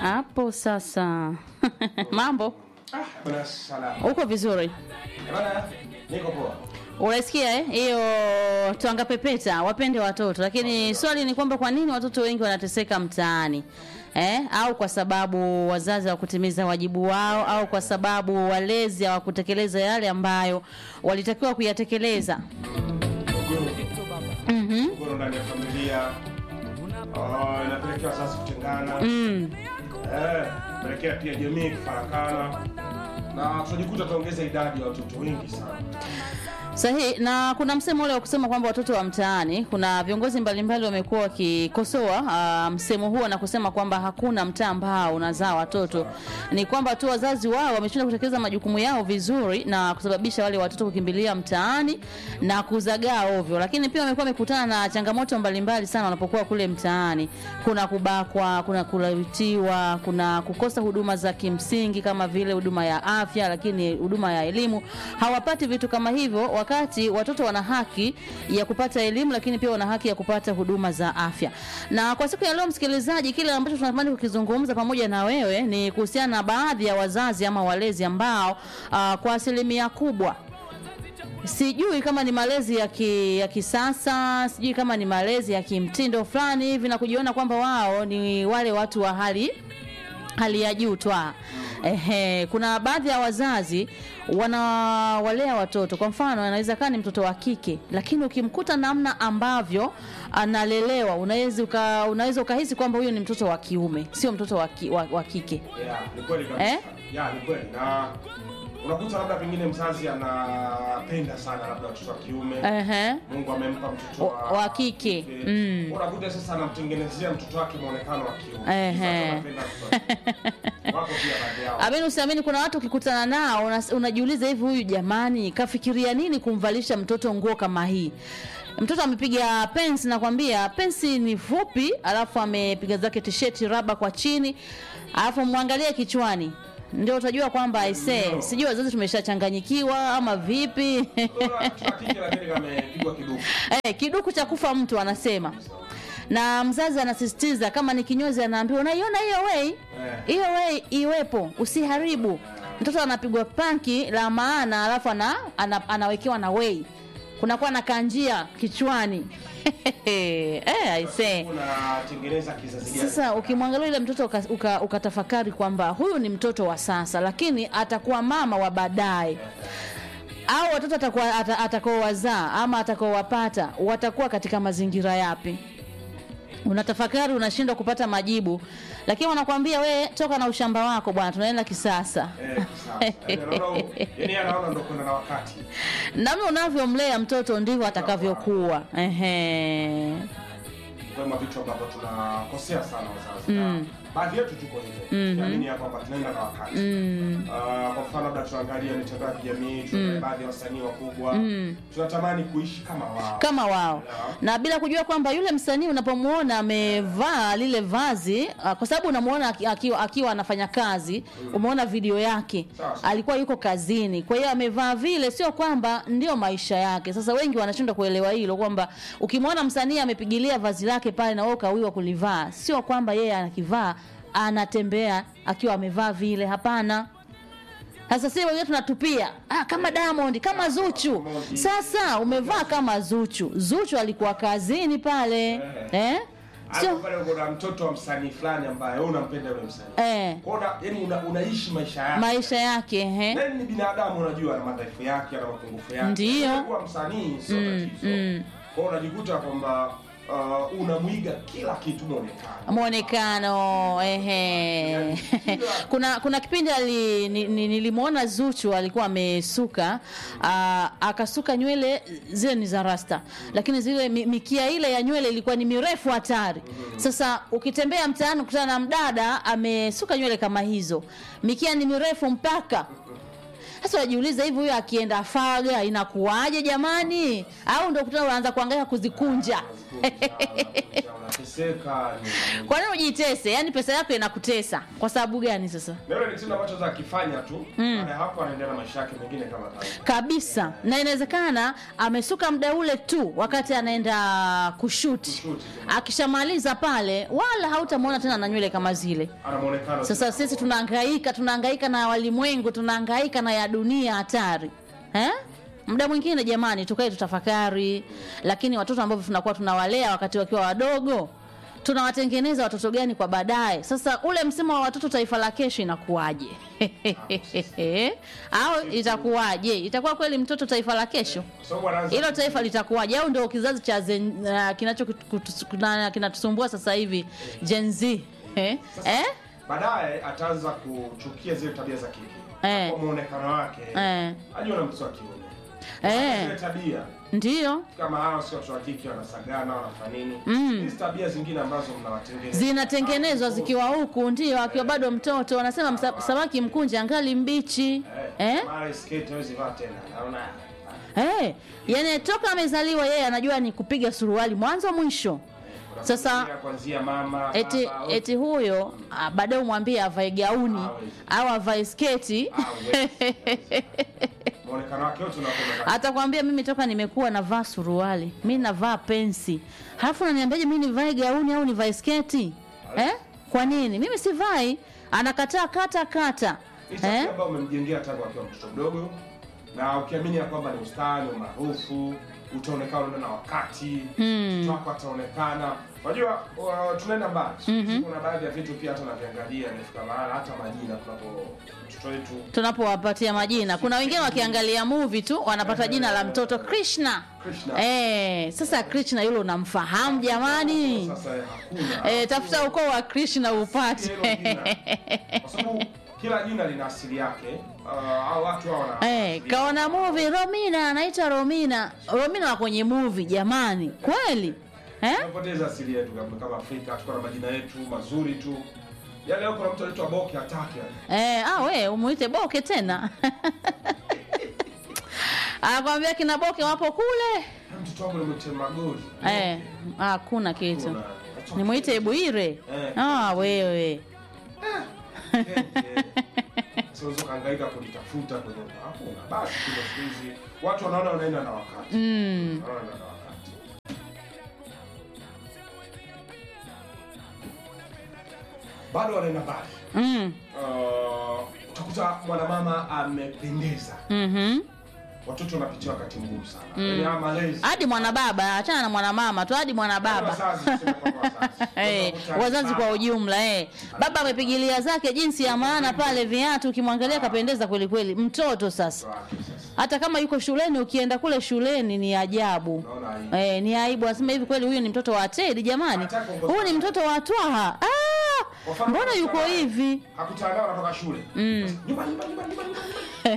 hapo sasa mambo Ah, bwana salama. uko vizuri Bwana, niko poa. unasikia eh? hiyo twanga pepeta wapende watoto lakini swali ni kwamba kwa nini watoto wengi wanateseka mtaani eh? au kwa sababu wazazi hawakutimiza wajibu wao au kwa sababu walezi hawakutekeleza yale ambayo walitakiwa kuyatekeleza Mgogoro. Mgogoro ndani ya familia. Ah, inapelekea wazazi kutengana. mm. Eh, inapelekea pia jamii kufarakana. Na tunajikuta tuongeza idadi ya watoto wengi sana. Sahihi, na kuna msemo ule wa kusema kwamba watoto wa mtaani, kuna viongozi mbalimbali wamekuwa wakikosoa uh, msemo huo na kusema kwamba hakuna mtaa ambao unazaa watoto. Ni kwamba tu wazazi wao wameshindwa kutekeleza majukumu yao vizuri na kusababisha wale watoto kukimbilia mtaani na kuzagaa ovyo. Lakini pia wamekuwa wamekutana na changamoto mbalimbali sana wanapokuwa kule mtaani. Kuna kubakwa, kuna kulawitiwa, kuna kukosa huduma za kimsingi kama vile huduma ya afya, lakini huduma ya elimu hawapati vitu kama hivyo, wakati watoto wana haki ya kupata elimu, lakini pia wana haki ya kupata huduma za afya. Na kwa siku ya leo, msikilizaji, kile ambacho tunatamani kukizungumza pamoja na wewe ni kuhusiana na baadhi ya wazazi ama walezi ambao uh, kwa asilimia kubwa sijui kama ni malezi ya, ki, ya kisasa sijui kama ni malezi ya kimtindo fulani hivi na kujiona kwamba wao ni wale watu wa hali hali ya juu twa Ehe, kuna baadhi ya wazazi wanawalea watoto. Kwa mfano, anaweza kaa ni mtoto wa kike, lakini ukimkuta namna ambavyo analelewa, unaweza uka, unaweza ukahisi kwamba huyo ni mtoto wa kiume, sio mtoto wa, ki, wa, wa kike. Yeah, ni kweli kabisa. Eh? Yeah, ni kweli. Na unakuta labda pengine mzazi anapenda sana labda watoto wa kiume. Ehe. Mungu amempa mtoto Wa- wa kike. Mm. Unakuta sasa anamtengenezea mtoto wake muonekano wa kiume. Ehe. Sasa anapenda watoto wa kiume. Wako pia baadhi yao. Amini usiamini, kuna watu ukikutana nao unas- unajiuliza hivi, huyu jamani kafikiria nini kumvalisha mtoto nguo kama hii? Mtoto amepiga pensi, nakwambia pensi ni fupi, alafu amepiga zake tisheti raba kwa chini, alafu mwangalie kichwani, ndio utajua kwamba aisee, sijui wazazi tumeshachanganyikiwa ama vipi? Mtoto wa kike lakini kamepigwa kiduku. Eh, kiduku cha kufa mtu anasema na mzazi anasisitiza kama ni kinyozi anaambiwa unaiona hiyo wei hiyo wei iwepo usiharibu mtoto anapigwa panki la maana alafu ana, ana, anawekewa na wei kunakuwa na kanjia kichwani eh, aisee Unatengeneza kizazi gani? sasa ukimwangalia yule mtoto uka- uka- ukatafakari kwamba huyu ni mtoto wa sasa lakini atakuwa mama wa baadaye au watoto atakuwa ata- atakaowazaa ama atakaowapata watakuwa katika mazingira yapi unatafakari unashindwa kupata majibu lakini wanakwambia we toka na ushamba wako bwana tunaenda kisasa Eh, sasa. Yaani anaona- yaani anaona ndo kwenda na wakati. namna unavyomlea mtoto ndivyo atakavyokuwa Ehe. Kwema vitu ambavyo tunakosea sana wazazi. Na Baadhi yetu tuko hivyo. Tunaamini ya kwamba tunaenda na wakati. Ah, kwa mfano labda tunaangalia mitandao ya kijamii, tunaangalia baadhi ya wasanii wakubwa. Tunatamani kuishi kama wao. kama wao na bila kujua kwamba yule msanii unapomuona amevaa lile vazi ah, kwa sababu unamuona aki- akiwa, akiwa anafanya kazi umeona video yake Sawa. alikuwa yuko kazini kwa hiyo amevaa vile sio kwamba ndio maisha yake sasa wengi wanashindwa kuelewa hilo kwamba ukimwona msanii amepigilia vazi lake pale na wewe ukawiwa kulivaa sio kwamba yeye anakivaa anatembea akiwa amevaa vile hapana sasa sisi wenyewe tunatupia ah, kama Diamond kama Zuchu. Sasa umevaa kama Zuchu. Zuchu alikuwa kazini pale eh? Hapo Sio pale kuna mtoto wa msanii fulani ambaye wewe unampenda yule msanii. eh, Kwa hiyo una- yaani una, unaishi maisha yake. maisha yake eh? Nani ni binadamu unajua ana madhaifu yake, ana mapungufu yake. Ndiyo. Kuwa msanii sio tatizo. Kwa hiyo unajikuta kwamba uh, unamwiga kila kitu muonekano. mwonekano ehe. kuna kuna kipindi ali, ni, ni, nilimwona Zuchu alikuwa amesuka aa, akasuka nywele zile ni za rasta, lakini zile mi- mikia ile ya nywele ilikuwa ni mirefu hatari. Sasa ukitembea mtaani ukutana na mdada amesuka nywele kama hizo, mikia ni mirefu mpaka sasa unajiuliza hivi huyo akienda faga inakuwaje jamani au ndo kutana unaanza kuangaika kuzikunja unateseka ni- kwa nini ujitese yaani pesa yako inakutesa kwa sababu gani sasa na yule ni kitendo ambacho za akifanya tu baada ya hapo anaendelea na maisha yake mengine kama kawaida kabisa na inawezekana amesuka muda ule tu wakati anaenda kushuti Kushuti, akishamaliza pale wala hautamwona tena na nywele kama zile ana muonekano sasa sisi tunahangaika tunahangaika na walimwengu tunahangaika na ya dunia hatari eh? muda mwingine jamani tukae tutafakari lakini watoto ambavyo tunakuwa tunawalea wakati wakiwa wadogo tunawatengeneza watoto gani kwa baadaye sasa ule msemo wa watoto taifa la kesho inakuwaje au itakuwaje itakuwa kweli mtoto taifa la kesho kwa sababu anaanza hilo taifa litakuwaje au ndio kizazi cha zen- uh, kinacho kutus- kuna- kinatusumbua sasa hivi Gen Z eh? Eh? baadaye ataanza kuchukia zile tabia za kike Eh. kwa muonekano wake Eh. ajua na mtoto wa kiume Eh. zile tabia Ndiyo kama hawa sio watoto wa kike wanasagana wanafanya nini Mm. hizi tabia zingine ambazo mnawatengeneza zinatengenezwa zikiwa huku, ndio akiwa bado mtoto. Wanasema msa- samaki mkunje angali mbichi eh? mara skate hawezi vaa tena naona Eh, yani toka amezaliwa yeye anajua ni kupiga suruali mwanzo mwisho. Sasa- kuanzia- kuanzia mama Eti, baba, eti huyo ah, baadaye umwambie avae gauni Hawezi. au avae sketi Hawezi. muonekano wake wote unakuwa atakwambia mimi toka nimekuwa navaa suruali mi navaa pensi halafu naniambiaje mi nivae gauni au nivae sketi eh? kwa nini mimi sivai anakataa kata kata ni tabia eh? ambayo umemjengea tangu akiwa mtoto mdogo na ukiamini ya kwamba ni ustani umaarufu utaonekana unaenda na wakati mtoto wako ataonekana unajua uh, tunaenda mbali mm kuna baadhi ya vitu pia hata naviangalia nafika mahala hata majina tunapo mtoto wetu tunapowapatia majina kuna wengine wakiangalia movie tu wanapata jina la mtoto krishna Krishna. eh, sasa krishna yule unamfahamu jamani sasa hakuna eh, tafuta ukoo wa krishna upate Hilo jina. kwa sababu kila jina lina asili yake uh, au watu hao wana Eh, kaona movie Romina anaitwa Romina. Romina wa kwenye movie jamani. Kweli? Eh? tunapoteza asili yetu kama kama Afrika tuko na majina yetu mazuri tu ya leo kuna mtu anaitwa Boke atake Eh, ah we umuite Boke tena. Anakwambia kina Boke wapo kule. mtoto wangu nimwite Magori Eh, hakuna kitu. Kuna- Nimuite Bwire. Eh. Ah, wewe. siwezi kuhangaika kulitafuta kwenye hakuna basi kuna siku hizi watu wanaona wanaenda na wakati Mm. wanaenda na wakati bado wanaenda mbali Mm. uh, utakuta mwanamama amependeza Mhm. watoto wanapitia wakati mgumu sana yaani haya malezi Hadi mwana baba, achana na mwana mama tu, hadi mwana baba. Wazazi, tuseme kwamba wazazi. Eh, Unakuta wazazi kwa baba, ujumla eh. Baba amepigilia zake jinsi ya maana pale viatu, ukimwangalia kapendeza kweli kweli. Mtoto sasa wake sasa. hata kama yuko shuleni, ukienda kule shuleni ni ajabu Unaona aibu. eh, ni aibu. Anasema hivi, kweli huyu ni mtoto wa Tedi jamani, Hata kuongoza- huyu ni mtoto wa Twaha. Ah, Kwa mfano, mbona yuko kutana- hivi? hakutana nao anatoka shule Mm. nyumba nyumba nyumba nyumba nyumba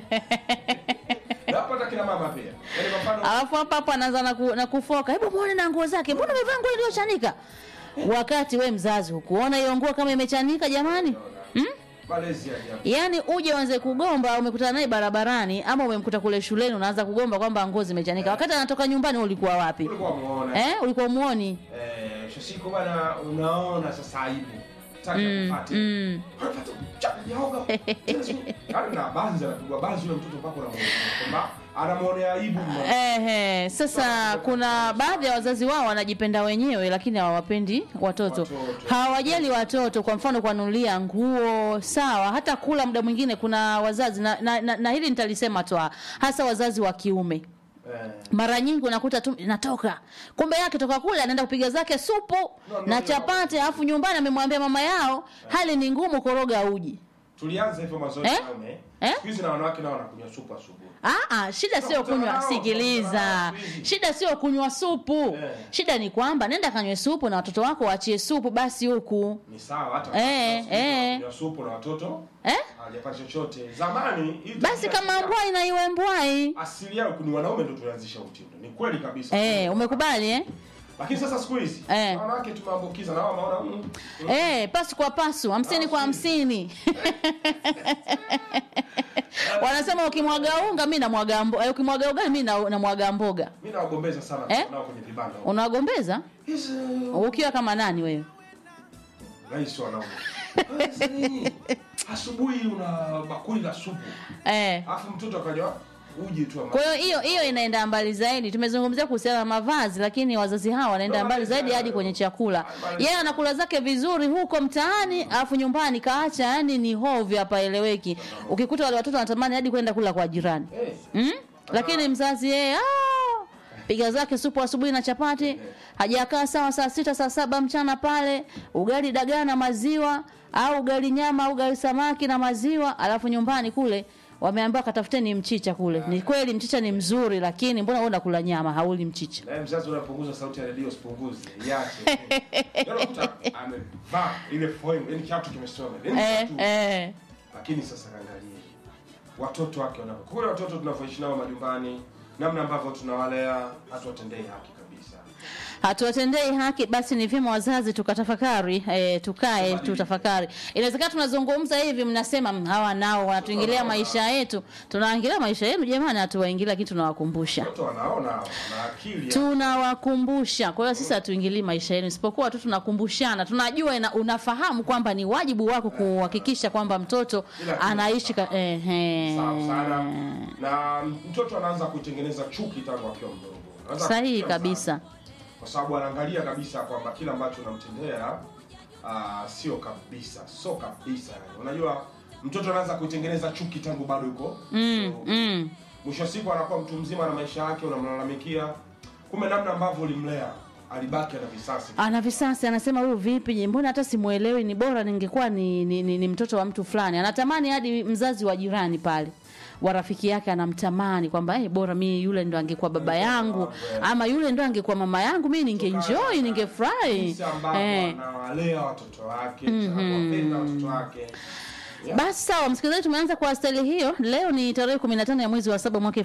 na hapo hata kina mama pia yaani kwa mfano Alafu hapa hapo anaanza na, ku, na kufoka, hebu muone na nguo zake, mbona amevaa nguo iliyochanika? Wakati we mzazi hukuona hiyo nguo kama imechanika jamani? Mm? malezi ya ajabu Yaani uje uanze kugomba, umekutana naye barabarani ama umemkuta kule shuleni, unaanza kugomba kwamba nguo zimechanika, wakati anatoka nyumbani. Ulikuwa wapi ulikuwa muone eh? Ulikuwa umuoni? eh shosiko bana unaona sasa aibu taka kupate Mm. Unapata cha yaoga yaani na banzi anapigwa banzi yule mtoto mpaka unamuona kwamba anamuonea aibu mama. Ehe, sasa kuna baadhi ya wazazi wao wanajipenda wenyewe, lakini hawawapendi watoto, Watoto. hawajali watoto. Kwa mfano, kuwanunulia nguo sawa, hata kula. Muda mwingine kuna wazazi na, na, na, na hili nitalisema tu, hasa wazazi wa kiume eh mara nyingi unakuta tu natoka kumbe yake toka kule anaenda kupiga zake supu No, no, na no. chapati alafu nyumbani amemwambia mama yao hali ni ngumu koroga uji tulianza hivyo mazoezi Eh? naume Eh? siku hizi na wanawake nao wanakunywa supu asubuhi Aa, shida sio Tunakutana kunywa, nao, sikiliza. tunakutana nao hivi. Shida sio kunywa supu. Eh. Shida ni kwamba nenda kanywe supu na watoto wako waachie supu basi huku. ni sawa hata Eh, kama eh. kunywa supu na watoto Eh? hawajapata chochote zamani hii Basi tabia- kama mbwai na iwe mbwai. asili yao ni wanaume ndio tulianzisha utindo ni kweli kabisa Eh, umekubali eh? Lakini sasa siku hizi Eh. wanawake tumeambukiza na wao wameona mm, mm, Eh, pasu kwa pasu, hamsini kwa hamsini. Wanasema ukimwaga unga mi namwaga mboga, eh, ukimwaga ugali mi na- namwaga mboga. mimi nawagombeza sana Eh? nao kwenye vibanda. Unawagombeza Hizi ukiwa kama nani wewe? rais wanaume. Sasa nini? Asubuhi una bakuli la supu. Eh. Alafu mtoto akaja uji tu ama. Kwa hiyo hiyo hiyo inaenda mbali zaidi. Tumezungumzia kuhusiana na mavazi, lakini wazazi hawa wanaenda mbali zaidi hadi kwenye chakula. Yeye anakula zake vizuri huko mtaani, alafu nyumbani kaacha, yani ni hovyo hapa eleweki. Ukikuta wale watoto wanatamani hadi kwenda kula kwa jirani. Eh. Mm? Lakini mzazi yeye ah, piga zake supu asubuhi na chapati, hajakaa sawa saa sita saa saba mchana pale, ugali dagaa na maziwa au ugali nyama au ugali samaki na maziwa, alafu nyumbani kule wameambiwa katafuteni mchicha kule. Ni kweli mchicha ni mzuri, lakini mbona wewe unakula nyama hauli mchicha? Na mzazi unapunguza sauti ya redio usipunguze. Iache. Yaani unakuta amevaa ile foil, yani kiatu kimesoma. Yaani Eh, kiatu. eh. Lakini sasa angalie watoto wake wanapo kule, watoto tunavyoishi nao majumbani, namna ambavyo tunawalea, hatuwatendei haki kabisa. hatuwatendei haki, basi ni vyema wazazi tukatafakari, e, tukae tutafakari. Inawezekana tunazungumza hivi, mnasema "Mm, hawa nao wanatuingilia maisha yetu. Tunaingilia maisha yenu jamani, hatuwaingilia, lakini tunawakumbusha Watoto wanaona wana akili ya- tunawakumbusha. Kwa hiyo sisi hatuingilii maisha yenu, isipokuwa tu tunakumbushana. Tunajua ina, unafahamu kwamba ni wajibu wako kuhakikisha kwamba mtoto Ila kitu anaishi ka, ehe. sawa sana, na mtoto anaanza kuitengeneza chuki tangu akiwa mdogo. Anaanza Sahihi kuchukia kabisa. sana. kwa sababu anaangalia kabisa kwamba kila ambacho unamtendea ah, sio kabisa, sio kabisa. Yani unajua mtoto anaanza kuitengeneza chuki tangu bado yuko Mm, mdogo. mm. mwisho wa siku anakuwa mtu mzima na maisha yake, unamlalamikia, kumbe namna ambavyo ulimlea alibaki ana visasi. ana visasi anasema huyu vipi je, mbona hata simuelewi ni bora ningekuwa ni, ni, ni, ni mtoto wa mtu fulani anatamani hadi mzazi wa jirani pale wa rafiki yake anamtamani kwamba hey, bora mi yule ndo angekuwa baba yangu ama yule ndo angekuwa mama yangu mi ningeenjoy ningefurahi Jinsi ambavyo eh. anawalea watoto wake, anawapenda watoto wake. Yeah. Basi sawa, msikilizaji, tumeanza kwa stali hiyo. Leo ni tarehe 15 ya mwezi wa saba mwaka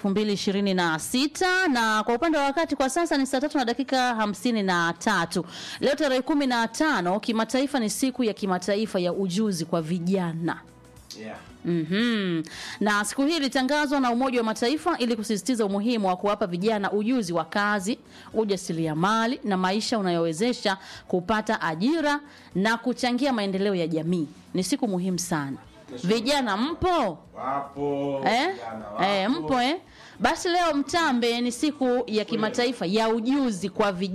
2026 na kwa upande wa wakati kwa sasa ni saa tatu na dakika hamsini na tatu. Leo tarehe 15 kimataifa ni siku ya kimataifa ya ujuzi kwa vijana. Yeah. Mhm. Na siku hii ilitangazwa na Umoja wa Mataifa ili kusisitiza umuhimu wa kuwapa vijana ujuzi wa kazi, ujasiriamali na maisha unayowezesha kupata ajira na kuchangia maendeleo ya jamii. Ni siku muhimu sana. Vijana mpo? Wapo Eh? vijana wapo. Eh, mpo eh? Basi leo mtambe ni siku ya kimataifa ya ujuzi kwa vijana.